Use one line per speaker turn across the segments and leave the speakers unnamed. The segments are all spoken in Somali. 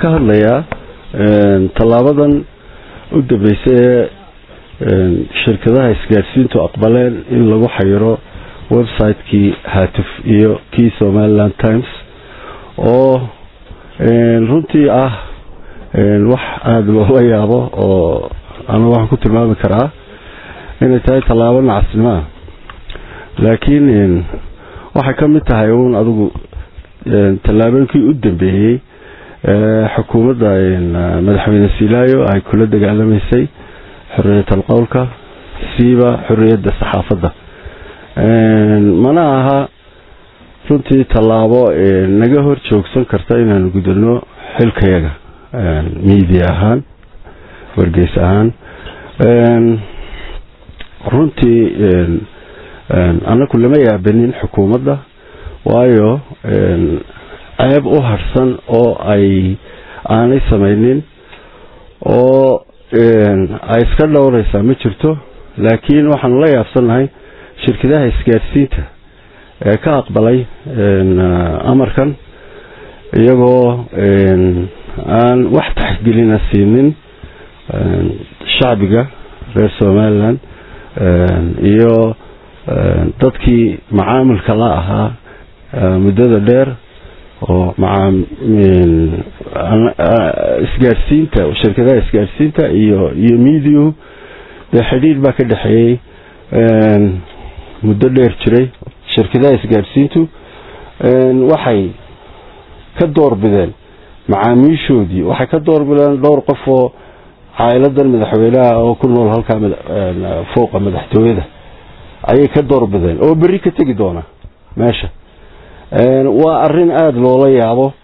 ka hadlayaa tallaabadan u dambeysay ee shirkadaha isgaadhsiintu aqbaleen in lagu xayiro website-kii haatuf iyo kii somaliland times oo runtii ah wax aada loola yaabo oo anu waxaan ku tilmaami karaa inay tahay tallaabo nacasnimo ah laakiin waxay ka mid tahay uun adigu tallaabooyinkii u dambeeyey xukuumadda madaxweyne silaayo ay kula dagaalamaysay xorriyatal qowlka siiba xorriyadda saxaafadda mana aha runtii tallaabo naga hor joogsan karta inaanu gudano xilkayaga miidiya ahaan wargeys ahaan runtii annaku lama yaabanin xukuumadda waayo ceeb u harsan oo ay aanay samaynin oo ay iska dhowraysaa ma jirto laakiin waxaanu la yaabsannahay shirkadaha isgaadhsiinta ee ka aqbalay amarkan iyagoo aan wax taxgelina siinin shacbiga reer somalilan iyo dadkii macaamilka la ahaa muddada dheer oo isgaadhsiinta shirkadaha isgaadhsiinta iyo iyo mediahu dee xidhiir baa ka dhexeeyey muddo dheer jiray shirkadaha isgaadhsiintu waxay ka doorbideen macaamiishoodii waxay ka doorbideen dhowr qof oo caa'iladan madaxweynaha oo ku nool halkaa fooqa madaxtooyada ayay ka doorbideen oo berri ka tegi doona meesha waa arin aada loola yaabo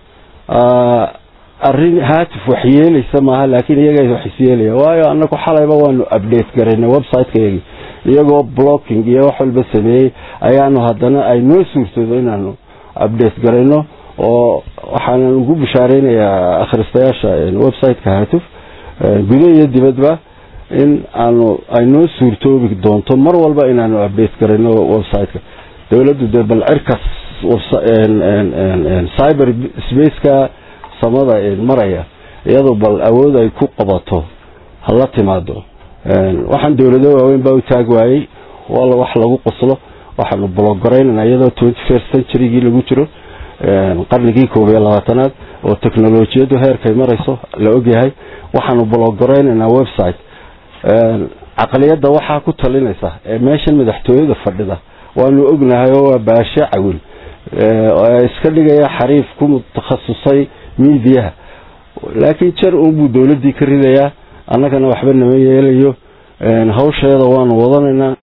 arin haatif wax yeelaysa maaha laakiin iyaga wax isyeelaya waayo anaku xalayba waanu update garaynay website-kayagii iyagoo blocking iyo wax walba sameeyey ayaanu haddana ay noo suurtoodo inaanu update garayno oo waxaanan ugu bishaareynayaa akhristayaasha website-ka haatuf gudo iyo dibadba in aanu ay noo suurtoobi doonto mar walba inaanu update garayno website-ka dowladdu dee bal cirkas cyber spaceka samada maraya iyadoo bal awood ay ku qabato hala timaado waxaan dowlado waaweyn baa u taag waayey wala wax lagu qoslo waxaanu blogaraynana iyadoo twenty first centurygii lagu jiro qarnigii koob iyo labaatanaad oo technolojiyadu heerkay marayso la ogyahay waxaanu blogaraynana website caqliyadda waxaa ku talinaysa ee meeshan madaxtooyada fadhida waanu ognahay oo waa baashe cawil iska dhigaya xariif ku mutahasusay miidiyaha laakiin jar unbuu dowladdii ka ridayaa annagana waxba nama yeelayo hawsheeda waanu wadanaynaa